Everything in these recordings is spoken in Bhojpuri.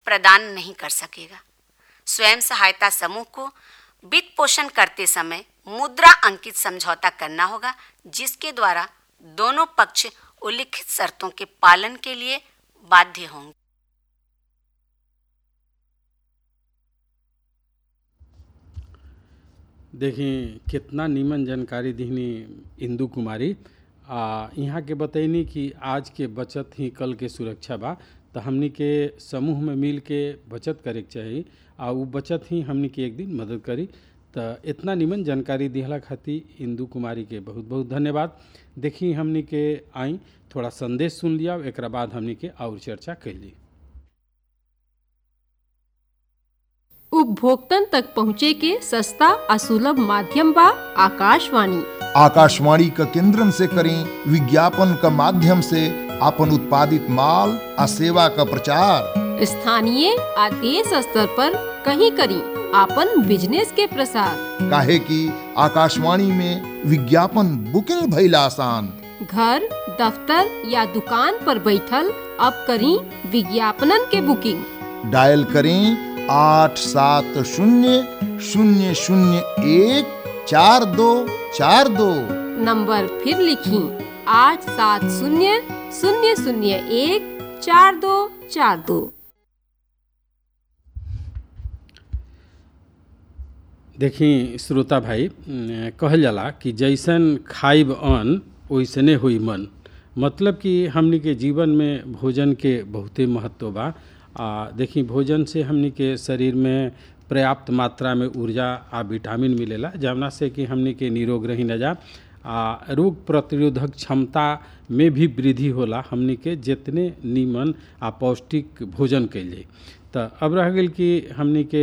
प्रदान नहीं कर सकेगा स्वयं सहायता समूह को वित्त पोषण करते समय मुद्रा अंकित समझौता करना होगा जिसके द्वारा दोनों पक्ष उल्लिखित शर्तों के पालन के लिए बाध्य होंगे देखी कितना नीमन जानकारी दिहनी इंदू कुमारी आ यहाँ के बतैनी कि आज के बचत ही कल के सुरक्षा बा तो हमनी के समूह में मिल के बचत करे के चाही आ उ बचत ही हमनी के एक दिन मदद करी तो इतना नीमन जानकारी दिहला खातिर इंदू कुमारी के बहुत बहुत धन्यवाद देखी हमनी के आई थोड़ा संदेश सुन लिया एक बाद हमनी के और चर्चा कैली उपभोक्तन तक पहुँचे के सस्ता आ सुलभ माध्यम बा आकाशवाणी आकाशवाणी का केंद्रन से करें विज्ञापन का माध्यम से अपन उत्पादित माल आ सेवा का प्रचार स्थानीय आ देश स्तर पर कहीं करी आपन बिजनेस के प्रसार काहे कि आकाशवाणी में विज्ञापन बुकिंग भइल आसान घर दफ्तर या दुकान पर बैठल अब करी विज्ञापनन के बुकिंग डायल करें आठ सात शून्य शून्य शून्य एक चार दो चार दो नंबर फिर लिखी आठ सात शून्य शून्य शून्य एक चार दो चार दो देखी श्रोता भाई अम, कहल जाला कि जैसन खाइब अन्न वैसने हुई मन मतलब कि हमनी के जीवन में भोजन के बहुते महत्व बा आ देखी भोजन से हमनी के शरीर में पर्याप्त मात्रा में ऊर्जा आ विटामिन मिलेला जवना से कि हमनी के निरोग रही न जा आ रोग प्रतिरोधक क्षमता में भी वृद्धि होला हमनी के जितने नीमन आ पौष्टिक भोजन कैल जाई तो अब रह गेल कि हमनी के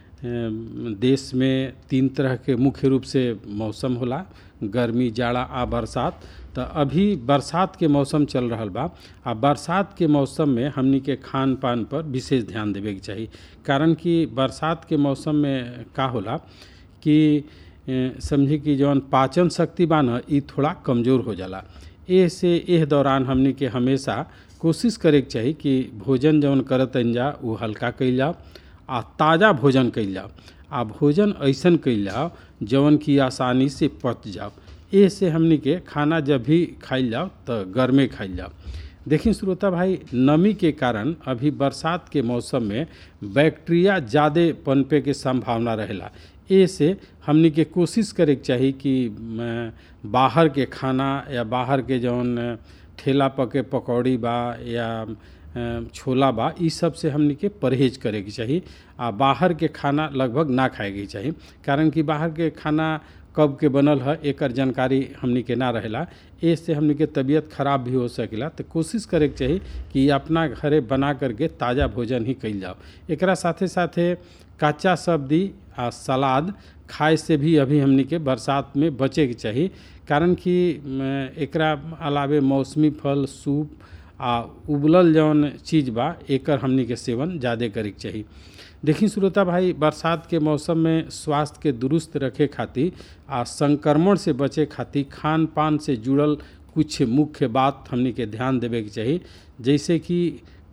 अम, देश में तीन तरह के मुख्य रूप से मौसम होला गर्मी जाड़ा आ बरसात तो अभी बरसात के मौसम चल रहल बा आ बरसात के मौसम में हमनी के खान पान पर विशेष ध्यान देवे के चाही कारण कि बरसात के मौसम में का होला कि ए, समझी कि जौन पाचन शक्ति बा न ई थोड़ा कमज़ोर हो जाला एह से एह दौरान हमनी के हमेशा कोशिश करे के चाही कि भोजन जौन करतन जा उ हल्का कइल जाओ आ ताज़ा भोजन कइल जाओ आ भोजन ऐसन कइल जाओ जौन की आसानी से पच जाओ एह से हमनी के खाना जब भी खाइल जाओ तो गर्मे खाइल जाओ देखिए श्रोता भाई नमी के कारण अभी बरसात के मौसम में बैक्टीरिया ज़्यादा पनपे के संभावना रहेला ए से हमनी के कोशिश करे के चाही कि म, बाहर के खाना या बाहर के जौन ठेला पके पकौड़ी बा या अ, छोला बा ई सब से हमनी के परहेज करे के चाही आ बाहर के खाना लगभग ना खाए के चाही कारण कि बाहर के खाना कब के बनल है एकर जानकारी हमनी के ना रहेला ए से हमनी के तबीयत खराब भी हो सकेला तो कोशिश करे के चाही कि अपना घरे बना करके ताज़ा भोजन ही कइल जाओ एकरा साथे साथे कच्चा सब्जी आ सलाद खाए से भी अभी हमनी के बरसात में बचे के चाही कारण कि म, एकरा अलावे मौसमी फल सूप आ उबलल जौन चीज़ बा एकर हमनी के सेवन ज़्यादा करे के चाही देखी श्रोता भाई बरसात के मौसम में स्वास्थ्य के दुरुस्त रखे खातिर आ संक्रमण से बचे खातिर खान पान से जुड़ल कुछ मुख्य बात हमनी के ध्यान देवे के चाही जैसे कि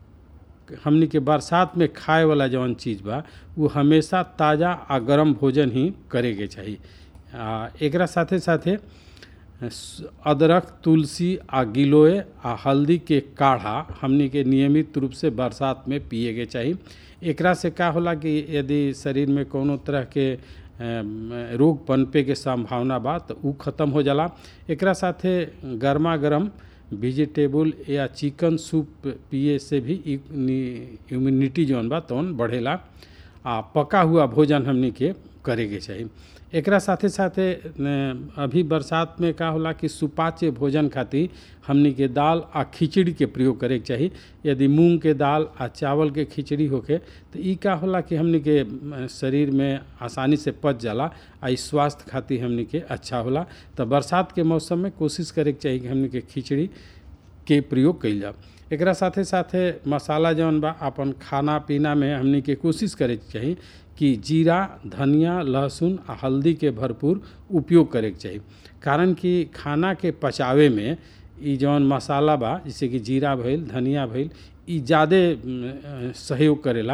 हमनी के बरसात में खाए वाला जौन चीज़ बा वो हमेशा ताज़ा आ गरम भोजन ही करे के चाही आ एकरा साथे साथे स- अदरक तुलसी आ गिलोय आ हल्दी के काढ़ा हमनी के नियमित रूप से बरसात में पिए के चाही एकरा से का होला कि यदि शरीर में कोनो तरह के अम, रोग पनपे के संभावना बा तो उ खत्म हो जाला एकरा साथे गर्मा गर्म वेजिटेबल या चिकन सूप पिए से भी इम्यूनिटी जौन बा तौन बढ़ेला आ पका हुआ भोजन हमनी के करे के चाही एकरा साथे साथे न, अभी बरसात में का होला कि सुपाच्य भोजन खातिर हमनी के दाल आ खिचड़ी के प्रयोग करे के चाही यदि मूंग के दाल आ चावल के खिचड़ी होके तो ई का होला कि हमनी के अ, शरीर में आसानी से पच जाला आ ई स्वास्थ्य खातिर हमनी के अच्छा होला तो बरसात के मौसम में कोशिश करे के चाही कि हमनी के खिचड़ी के प्रयोग कइल जाओ एकरा साथे साथे मसाला जौन बा अपन खाना पीना में हमनी के कोशिश करे के चाही कि जीरा धनिया लहसुन आ हल्दी के भरपूर उपयोग करे के चाही कारण कि खाना के पचावे में ई जौन मसाला बा जैसे कि जीरा भइल धनिया भइल ई ज़्यादे अम, सहयोग करेला